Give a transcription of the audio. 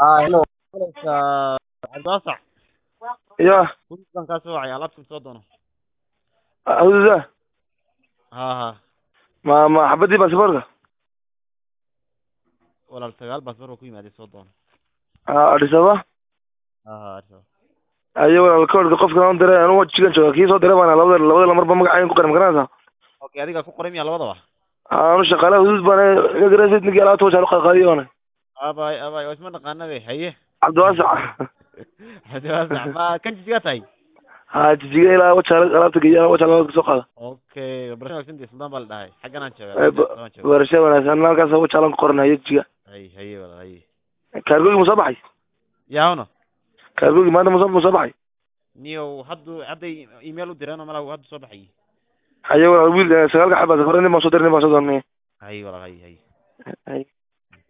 haa hello cabdiwaasac ya hudud baan kaa soo wacay alaabtan soo doono hududa ha ha ma ma xabadii baasaboorka walaal sagaal baasbar oo ku yimaaday soo doono adhisaba ha ha arso ayo walaal koodhka qofka aan diray anu jigan jooga kii soo diray baana labada labada lamarba magacayn ku qoran ma garanaysaa okay adiga ku qoray miya labadaba anu shaqaalaha hudud baan iga garanaysa ninkii alaabta wajaal uqaadqaadiyo oona abay abay oo isma naqaana be haye cabdiwaasac cabdiwaasac ma kan jijigaa tahay ha jijiga ilaa wajaal alaabta geeya wajaal alaabta kasoo qaada okay barasha wanaagsan dee suldaan baa la dhahay xaggan aan Eh, joogaa ba- Suldaan jooga barasha wanaagsan halkaas wajaalan ku qoran haye jijiga hay haye walaal haye kaargoogi ma soo baxay yaawna kaargoogi maanta ma soo ma soo baxay niyow haddu hadday email u direen oo malaha hadda soo baxay haye walaal wiil eh, sagaalka xabaa safare nin baan soo diray nin baan soo doonay haye walaal haye haye haye